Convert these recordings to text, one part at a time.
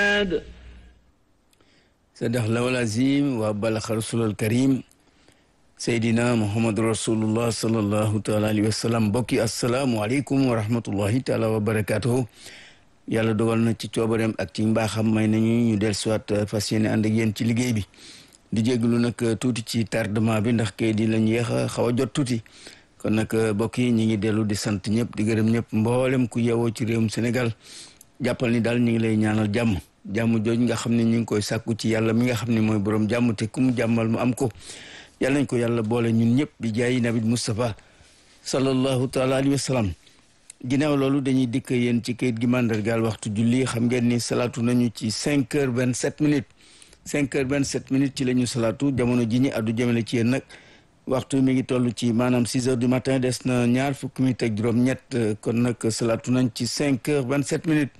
sadax lawal azim wa balaxa rasulal karim seydina muhammadu rasulullah salallahu taala alayhi wa sallam mbokki asalaamualeykum wa rahmatullahi taala wa barakatuhu yàlla dogal na ci coobareem ak ci mbaaxam may nañu ñu del soit fas yéene ànd ak yéen ci liggéey bi di jéglu nag tuuti ci tardement bi ndax kay di lañ yéex a xaw a jot tuuti kon nag mbokk yi ñi ngi dellu di sant ñëpp di gërëm ñëpp mboolem ku yewoo ci réewum Sénégal jàppal ni daal ñu ngi lay ñaanal jàmm jàmm jooju nga xam ne ñu ngi koy sàkku ci yàlla mi nga xam ne mooy borom jàmm te ku mu jàmmal mu am ko yàlla nañ ko yàlla boole ñun ñëpp bi jaayi nabi Moustapha sallallahu taala alayhi wa sallam ginnaaw loolu dañuy dikk yéen ci kayit gi mandargaal waxtu julli xam ngeen ni salaatu nañu ci cinq heures vingt sept minutes cinq heures vingt sept minutes ci la ñu salaatu jamono ji ñi addu jëmale ci yéen nag waxtu mi ngi toll ci maanaam six heures du matin des na ñaar fukki minutes ak juróom-ñett kon nag salaatu nañ ci cinq heures vingt sept minutes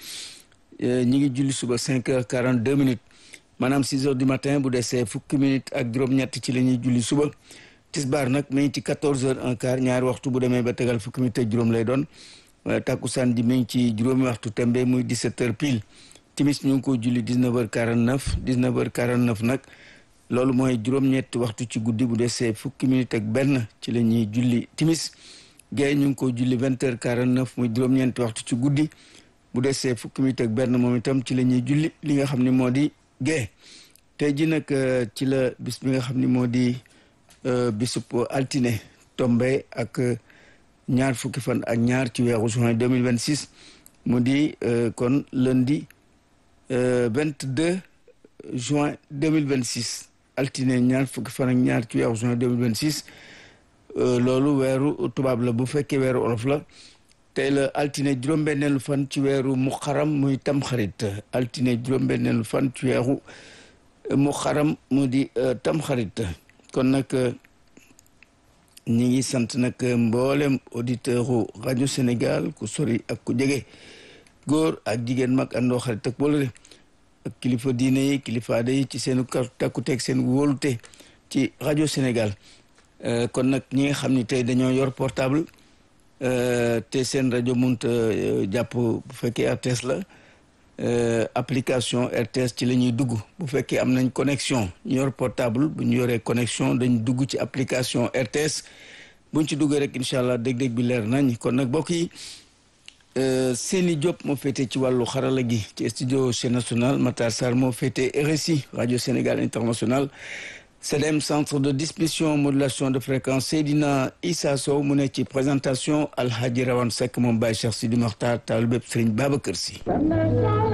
ñi ngi julli suba cinq heures quarante deux minutes maanaam six heures du matin bu desee fukki minutes ak juróom-ñett ci la ñuy julli suba tisbaar nag mi ngi ci quatorze heures un quart ñaari waxtu bu demee ba tegal fukki minutes ak juróom lay doon takkusaan ji mi ngi ci juróomi waxtu tembe muy dix sept heures pile timis ñu ngi ko julli dix neuf heures quarante neuf dix neuf heures quarante neuf nag loolu mooy juróom-ñetti waxtu ci guddi bu desee fukki minutes ak benn ci la ñuy julli timis gée ñu ngi ko julli vingt heures quarante neuf muy juróom-ñeenti waxtu ci guddi bu desee fukki minutes ak benn moom itam ci la ñuy julli li nga xam ne moo di gée tey ji nag ci la bis bi nga xam ne moo di bisub altine tombe ak ñaar fukki fan ak ñaar ci weeru juin deux mille vingt six mu di kon lundi vingt deux juin deux mille vingt six altine ñaar fukki fan ak ñaar ci weeru juin deux mille vingt six loolu weeru tubaab la bu fekkee weeru olof la tey la altine juróom-benneelu fan ci weeru muxaram muy tamxarit altine juróom-benneelu fan ci weeru muxaram mu di tamxarit kon nag ñi ngi sant nag mboolem auditeur u rajo Sénégal ku sori ak ku jege góor ak jigéen mag àndoo xarit ak boolale ak kilifa diine yi kilifa aada yi ci seen takkuteeg seen wóolute ci rajo Sénégal kon nag ñi nga xam ni tey dañoo yor portable te seen rajo munta jàpp bu fekkee RTS la application RTS ci la ñuy dugg bu fekkee am nañ connexion ñu yor portable bu ñu yoree connexion dañ dugg ci application RTS buñ ci duggee rek incha allah dég-dég bi leer nañ kon nag mbokk yi Seni Diop moo féete ci wàllu xarala gi ci studio chaîne nationale Matar Sarr moo féete RSI radio Sénégal international CDM centre de distribution modulation de fréquence Seydina Issa Sow mu ne ci présentation Alhaji Rawane Seck moom Baye Cheikh Sidi Mokhtar taal bépp Serigne Babacar Sy